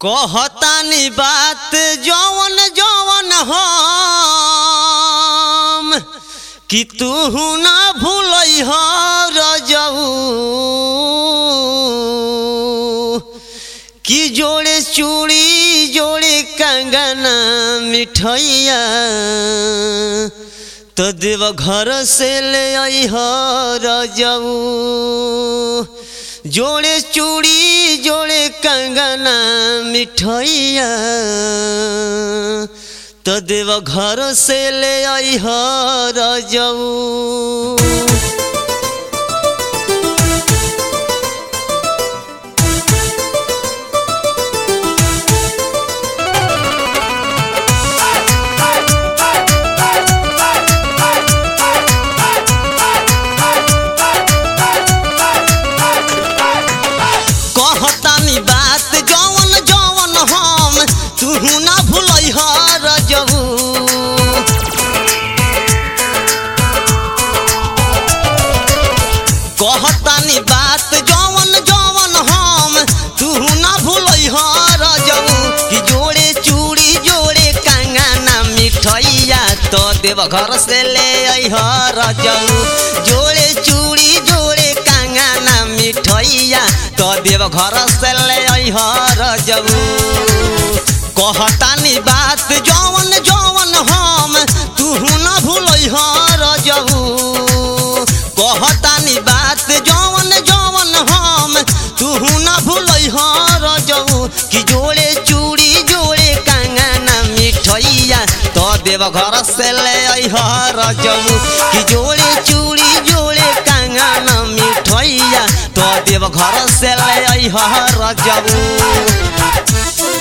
कहतानी बात जवन जवन हम कि तू ना भूलई रजऊ कि जोड़े चूड़ी जोड़े कंगना मिठैया तो देव घर से ले आई रजऊ जोड़े चूड़ी जोड़े कंगना मिठैया तो देव घर से ले आई रजऊ कहतानी बात जवन जवन हम तू ना भूलै रजऊ कहतानी बात जवन जवन हम तू ना भूलै रजऊ कि जोड़े चूड़ी जोड़े कंगना मिठैया तो देव घर से ले आई रजऊ जोड़े चूड़ी जोड़े कंगना मिठैया तो देव घर से ले आई रजऊ कहतानी बात जवन जवन हम तू न भूलै रजऊ कहतानी बात जवन जवन हम तू न भूलै रजऊ कि जोड़े चूड़ी जोड़े कंगना मिठैया तो देव घर से ले आई रजऊ कि जोड़े चूड़ी जोड़े कंगना मिठैया तो देव घर से ले आई रजऊ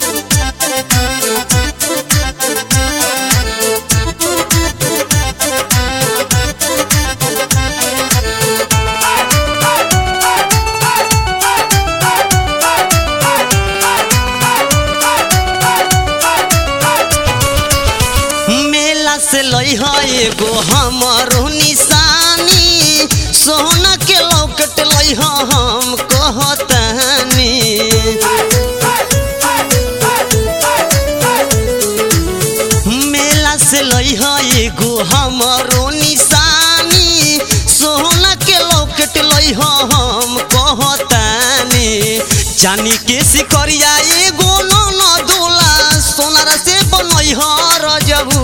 मेला से लई है एगो हमरो निशानी सोना के लौकट लई है हम कहतानी मेला से लई है एगो हमरो निशानी सोना के लौकट लई है हम कहतानी जानी के सिकरिया एगो न दोला सोनार से बनई है रजबू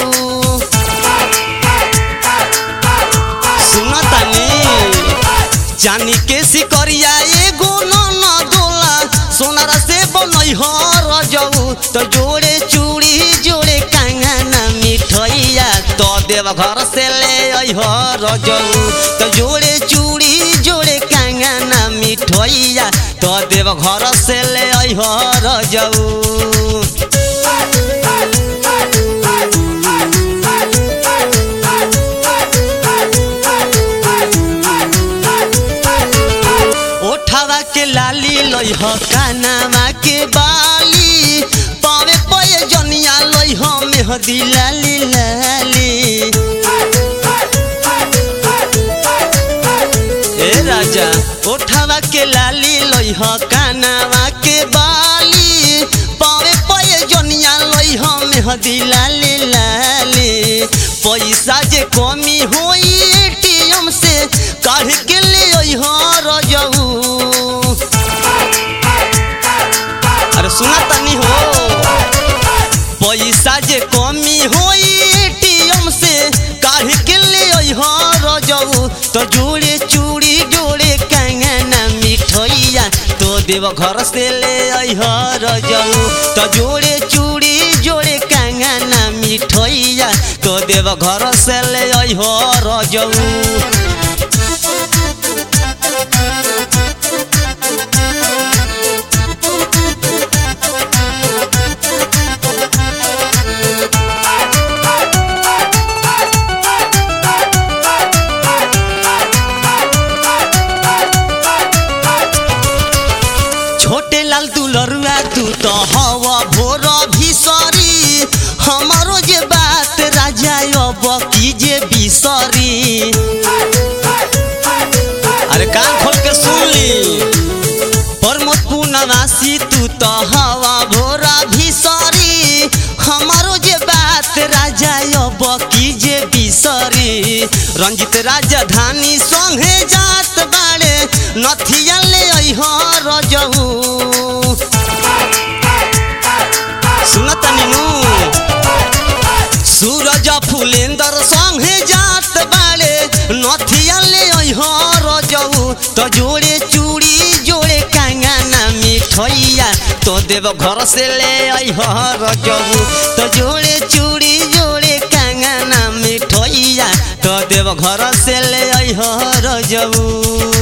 सुनतानी जानी के सिकरिया एगो न दोला सोनार से बनई है रजबू तो जोड़े चूड़ी जोड़े कंगना मिठैया तो देव घर से ले आई रजऊ तो जोड़े चूड़ी जोड़े कंगना मिठैया तो देव घर से ले आई रजऊ ओठवा के लाली लई ह कानामा के बाली पावे पये जनिया लई ह मेहदी लाली लाली ए राजा ओठवा के लाली लई ह कानामा के बाली पावे पये जनिया लई ह मेहदी लाली लाली पैसा जे कमी होई एटीएम से काढ़ के ले आई रजऊ अरे सुना तनी हो पैसा जे कमी होई एटीएम से काढ़ के ले आई रजऊ तो जोड़े चूड़ी जोड़े कंगना मिठैया तो देव घर से ले आई रजऊ तो जोड़े चूड़ी जोड़े कंगना मिठैया तो देव घर से ले आई रजऊ छोटे लाल दुलरुआ तू तो हवा भोर भीसरी हमारो जे बात राजा अब की जे बिसरी अरे कान खोल के सुन ली प्रमोद पूर्णवासी तू तो हवा रंजित राजधानी संगे जात बाड़े नथिया ले अइह रजऊ सुनत नीनू सूरज फुलेंदर संगे जात बाड़े नथिया ले अइह रजऊ तो जोड़े चूड़ी जोड़े कांगना मिठैया तो देव घर से ले अइह रजऊ तो जोड़े चूड़ी जोड़े कांगना मिठैया तो देव घर से ले अइह रजऊ